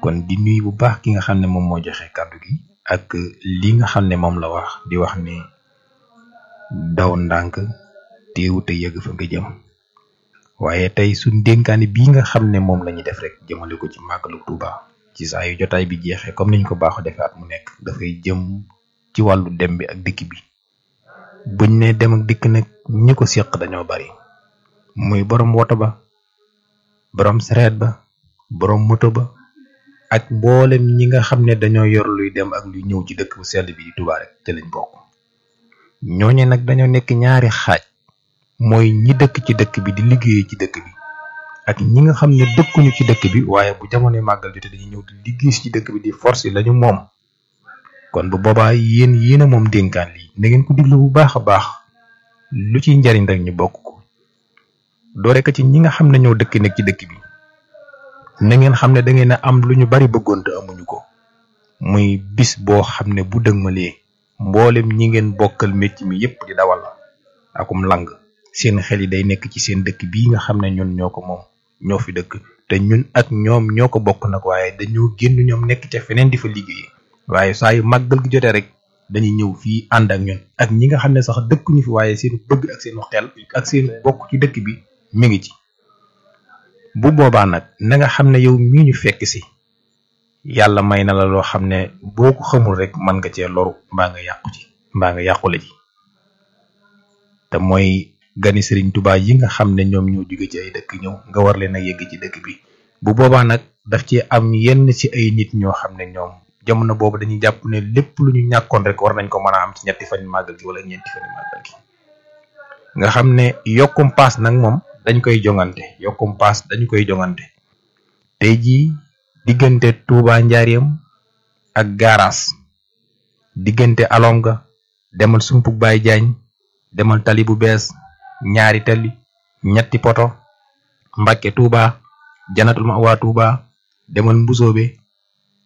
kon di nuyu bu baax ki nga xam ne moom moo joxe kàddu gi ak li nga xam ne moom la wax di wax ni daw ndànk teewu te yëgg fa nga jëm waaye tey suñ dénkaani bii nga xam ne moom la ñuy def rek jëmale ko ci màggalu Tuuba ci saa yu jotaay bi jeexee comme niñ ko baaxoo defee at mu nekk dafay jëm ci wàllu dem bi ak dikk bi buñ ne dem ak dikk nag ñi ko séq dañoo bari muy borom woto ba borom sareet ba borom moto ba ak mboolem ñi nga xam ne dañoo yor luy dem ak luy ñëw ci dëkk bu sell bi di Tuuba rek te lañ bokk ñooñu nag dañoo nekk ñaari xaaj mooy ñi dëkk ci dëkk bi di liggéeyee ci dëkk bi ak ñi nga xam ne dëkkuñu ci dëkk bi waaye bu jamono màggal jotee dañuy ñëw di liggéey ci dëkk bi di force lañu moom kon bu boobaa yéen yéen a moom dénkaan lii na ngeen ko diglu bu baax a baax lu ciy njariñ rek ñu bokk ko doore ko ci ñi nga xam ne ñoo dëkk nekk ci dëkk bi na ngeen xam ne da ngeen a am lu ñu bari bëggoon te amuñu ko muy bis boo xam ne bu dëgmalee mboolem ñi ngeen bokkal métti mi yépp di dawal akum lang seen xel yi day nekk ci seen dëkk bii nga xam ne ñun ñoo ko moom ñoo fi dëkk te ñun ak ñoom ñoo ko bokk nag waaye dañoo génn ñoom nekk ca feneen di fa liggéey waaye saa yu màggal gi jotee rek dañuy ñëw fii ànd ak ñun ak ñi nga xam ne sax dëkkuñu fi waaye seen bëgg ak seen xel ak seen bokk ci dëkk bi mi ngi ci bu boobaa nag na nga xam ne yow mii ñu fekk si yàlla may na la loo xam ne boo ko xamul rek mën nga cee loru mbaa nga yàqu ci mbaa nga yàqule ci te mooy gani sëriñ Tuubaa yi nga xam ne ñoom ñoo jóge ci ay dëkk ñëw nga war leen a yegg ci dëkk bi bu boobaa nag daf ci am yenn ci ay nit ñoo xam ne ñoom jamono boobu dañuy jàpp ne lépp lu ñu ñàkkoon rek war nañ ko mën a am ci ñetti fan màggal gi wala ñeenti fan màggal gi nga xam ne yokkum paas nag moom dañ koy jongante yokkum paas dañ koy jongante tey jii diggante Touba Njaareem ak gaaraas diggante alonga demal sumpuk baay jaañ demal tali bu bees ñaari tali ñetti poto Mbàkke Touba janatul ma waa Touba demal mbusoobe